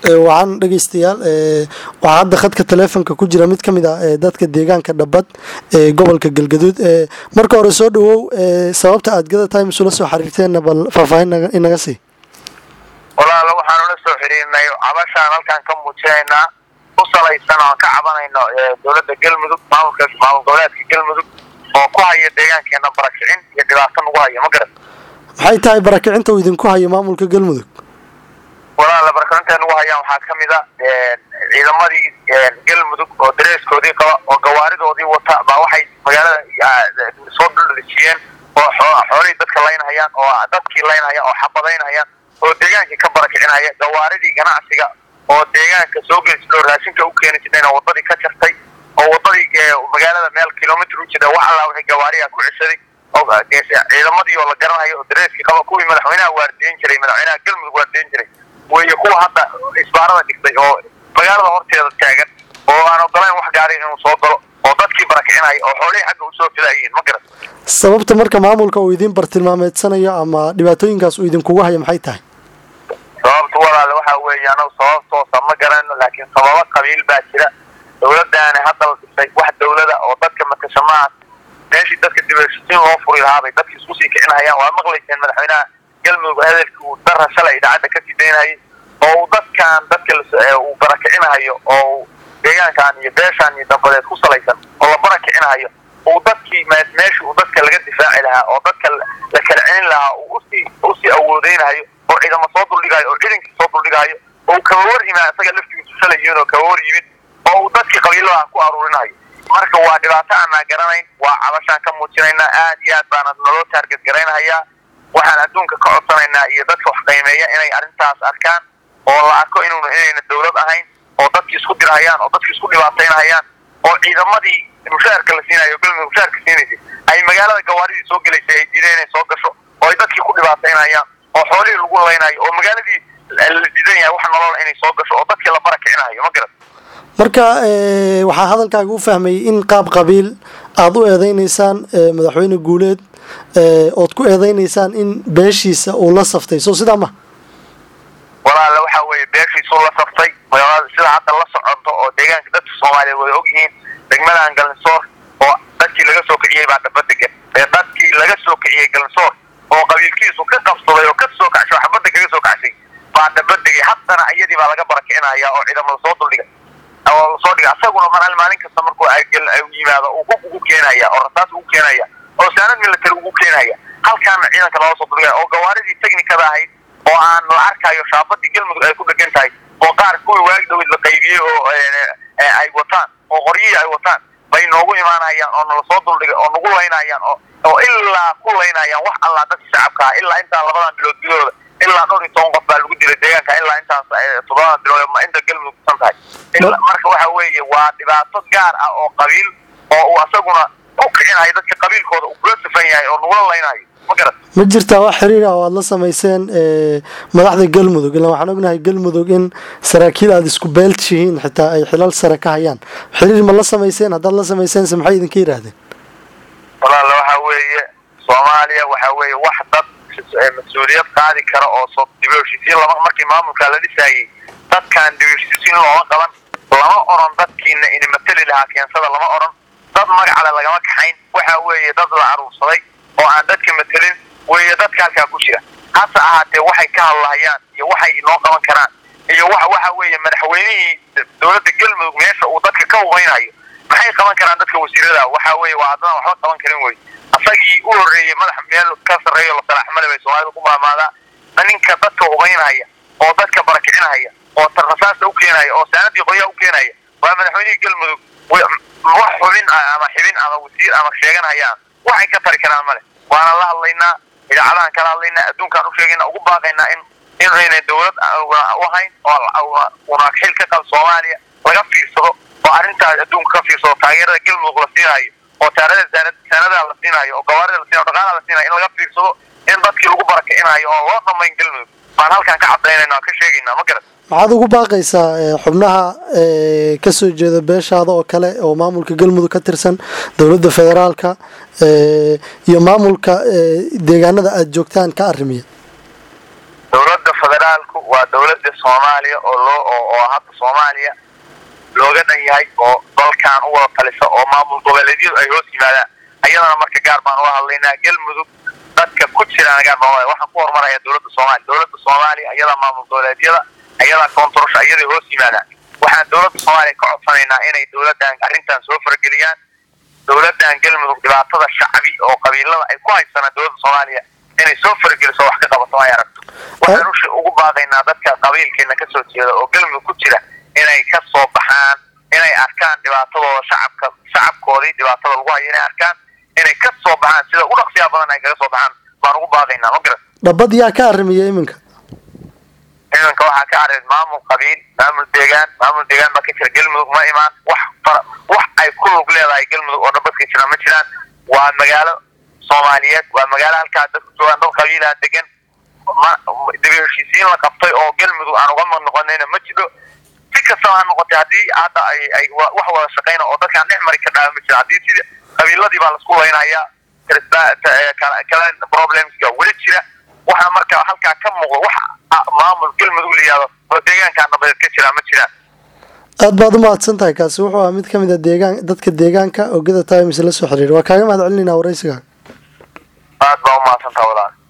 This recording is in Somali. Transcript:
waxaan dhegeystayaal waxaa hadda khadka taleefonka ku jira mid ka mid ah dadka deegaanka dhabad ee gobolka galgaduud marka hore soo dhawow sababta aad gada times ula soo xiriirteenna bal faahfaahin inaga sii walaalo waxaan ula soo xiriirnay cabashaan halkaan ka muujinaynaa ku salaysan oan ka cabanayno dowladda galmudug maamulka maamul goboleedka galmudug oo ku haya deegaankeena barakicin iyo dhibaato nagu hayo ma garan maxay tahay barakicinta uu idinku hayo maamulka galmudug walaala barakicinta nagu hayaan waxaa kamid a ciidamadii galmudug oo dareeskoodii qaba oo gawaaridoodii wata baa waxay magaalada soo duldejiyeen oo xoolihii dadka laynhayaan oo dadkii laynhayaan oo xabadaynhayaan oo deegaankii ka barakicinaya gawaaridii ganacsiga oo deegaanka soo geli jira oo raashinka u keeni jirayna wadadii ka jartay oo wadadii magaalada meel kilomitr u jira wax allaa wixii gawaariga ku ceshaday oo ciidamadii oo la garanayo oo dareeskii qaba kuwii madaxweynaha waardiyen jiray madaxweynaha galmudug waardiyen jiray weeye kuwa hadda isbaarada dhigtay oo magaalada horteeda taagan oo aan ogolayn wax gaari inuu soo galo oo dadkii barakicinaya oo xoolihii xagga usoo filayiin ma garan sababta marka maamulka uu idiin bartilmaameedsanayo ama dhibaatooyinkaas uu idinkugu hayo maxay tahay sababta walaale waxa weeye anagu sabab toosa ma garanayno laakiin sababo qabiil baa jira dawladdaani hadda la dhisay wax dawlada oo dadka matasha maaha meeshii dadka dibashiin loo furi lahaabay dadki isku sii kicinhayaan waad maqlayseen madaxweynaha galmudug hadalkii uu dara shalay idaacadda ka sidaynayay oo uu dadkan dadka uu barakicinahayo oo deegaankan iyo beeshaan iyo dambadeed ku salaysan oo la barakicinahayo uu dadkii meeshii uu dadka laga difaaci lahaa oo dadka la kala celin lahaa uu usii usii awoodeynahayo oo ciidamo soo duldhigayo oo ciidankii soo duldhigayo oo kaba war yimaa isaga laftigiisu shalay yimid oo kaba war yimid oo uu dadkii qabiiladaha ku aruurinayo marka waa dhibaato aanaa garanayn waa cabashaan ka muujinaynaa aad iyo aad baana naloo taarget garaynhayaa waxaan adduunka ka codsanaynaa iyo dadka wax qiimeeya inay arrintaas arkaan oo la arko inuuna inayna dawlad ahayn oo dadkii isku dirhayaan oo dadkii isku dhibaataynhayaan oo ciidamadii mushaharka la siinayo galmudug mushaharka siinaysay ay magaalada gawaaridii soo gelaysay ay diideen inay soo gasho oo ay dadkii ku dhibaataynhayaan oo xoolihii lagu laynayo oo magaaladii la diidan yahay wax nolola inay soo gasho oo dadkii la barakicinayo ma garan marka waxaa hadalkaaga u fahmayay in qaab qabiil aada u eedeyneysaan madaxweyne guuleed ood ku eedeyneysaan in beeshiisa uu la saftay soo sidaa ma walaale waxa weeye beeshiisuu la saftay sida hadda la socoto oo deegaanka dadka soomaaliyeed way ogyihiin degmadan galinsoor oo dadkii laga soo kiciyey baa dhabadegan ee dadkii laga soo kiciyey galinsoor oo qabiilkiisu ka qabsaday oo ka soo kacshay oo xabadda kaga soo kacshay baa dhabadegay haddana iyadii baa laga barakicinaya oo ciidamada soo duldhigay oo lasoo dhiga asaguna mar maalin kasta markuu yimaado uu hub ugu keenaya oo rasaas ugu keenaya oo saanad military ugu keenaya halkaana ciidanka looga soo duldhigaya oo gawaaridii technikada ahayd oo aan la arkayo shaabadii galmudug ay ku dhegan tahay oo qaar kuwii waagi dawid la qaybiyey oo ay wataan oo qoryihii ay wataan bay noogu imaanayaan oo nala soo duldhigay oo nagu laynayaan oo oo ilaa ku laynayaan wax allaa dadka shacabka ah ilaa intaan labadan bilood gudahooda ilaa dhowr iyo toban qof baa lagu dilay deegaanka ilaa intaas toddobadan bilood ma inta galmudug kusan tahay marka waxa weeye waa dhibaato gaar ah oo qabiil oo uu asaguna ku kicinayo dadka qabiilkooda uu kula safan yahay oo nagula laynayo ma garan ma jirtaa wax xiriir ah oo aada la samayseen madaxda galmudug ilaan waxaan ognahay galmudug in saraakiil aada isku beeltihiin xitaa ay xilal sare ka hayaan xiriir ma la samayseen haddaad la samayseense maxay idinka yidhaahdeen walaala waxa weeye soomaaliya waxa weeye wax dad mas-uuliyad qaadi kara oo soo dibheshiisiin lama markii maamulka la dhisaayey dadkaan dibheshiisiin looma qaban lama oran dadkiina ina mateli lahaa keensada lama oran dad magacale lagama kaxayn waxa weeye dad la aruursaday oo aan dadka matelin weeye dadka halkaa ku jira hase ahaatee waxay ka hadlahayaan iyo waxay inoo qaban karaan iyo wa waxa weeye madaxweynihii dowladda galmudug meesha uu dadka ka hubaynayo maxay qaban karaan dadka wasiirada waxa weeye waa haddana waxba qaban karin wey asagii u horreeyey madax meel ka sarreeyo la salaaxmale bay soomaalida ku maamaadaa ninka dadka hubaynhaya oo dadka barakicinhaya oo rasaasta u keenaya oo saanadii qoyaa u keenaya waa madaxweynihii galmudug wax xubin ama xibin ama wasiir ama sheeganhayaan waxay ka tari karaan male waana la hadlaynaa idaacadahan kala hadlaynaa adduunkaan u sheegayna ugu baaqaynaa in inayna dawlad u hayn oo una xil ka qab soomaaliya laga fiirsado oo arrintaas adduunka ka fiirsado taageerada galmudug la siinayo oo taarada saanadaha la siinayo oo gawaarida la siinayo dhaqaalaha la siinayo in laga fiirsado in dadkii lagu barakicinayo oo loo dhamayn galmudug baan halkaan ka cadaynayna ka sheegaynaa ma garan maxaad ugu baaqaysaa xubnaha kasoo jeeda beeshaada oo kale oo maamulka galmudug ka tirsan dowladda federaalka iyo maamulka deegaanada aada joogtaan ka arrimiya dowladda federaal federaalku waa dowladda soomaaliya oo loo oo hadda soomaaliya looga dhan yahay oo dalkan u wada talisa oo maamul goboleedyadu ay hoos yimaadaan ayadana marka gaar baan uga hadlaynaa galmudug dadka ku jiraan gaar baan waxaan ku horumaraya dowladda soomaaliya dowladda soomaaliya ayadaa maamul goboleedyada ayadaa koontarosha ayaday hoos yimaadaan waxaan dowladda soomaaliya ka codsanaynaa inay dowladdan arrintan soo farageliyaan dowladdan galmudug dhibaatada shacbi oo qabiilada ay ku haysanaan dowladda soomaaliya inay soo farageliso wax ka qabato ay aragto waxaan ushi ugu baaqaynaa dadka qabiilkeena kasoo jeeda oo galmudug ku jira inay ka soo baxaan inay arkaan dhibaatadooda shacabka shacabkoodii dhibaatada lagu hayo inay arkaan inay ka soo baxaan sida ugu dhaqsiyaa badan ay kaga soo baxaan baan ugu baaqaynaa ma garat dhabad yaa ka arrimiya iminka iminka waxaa ka arrin maamul qabiil maamul deegaan maamul deegaan baa ka jira galmudug ma imaan wax fara wax ay ku lug leedahay galmudug oo dhabad ka jira ma jiraan waa magaalo soomaaliyeed waa magaalo halkaa dadku joogaan dad qabiilaha degan ma dibi heshiisiin la qabtay oo galmudug aan uga mad noqonayna ma jiro si kastaba ha noqotay haddii hadda ay ay wax wada shaqayna oo dadkaan dhex mari ka dhaaba ma jira haddii sida qabiiladii baa laisku laynayaa kala problemska weli jira waxaa marka halkaa ka muuqda wax maamul galmudug la yihahdo oo deegaankaa nabadeed ka jira ma jiraan aad baad u mahadsan tahay kaasi wuxuu ahaa mid ka mid a deegaan dadka deegaanka ogada times la soo xiriira waa kaaga mahad celinayna waraysiga aad baa u mahadsantaha walaal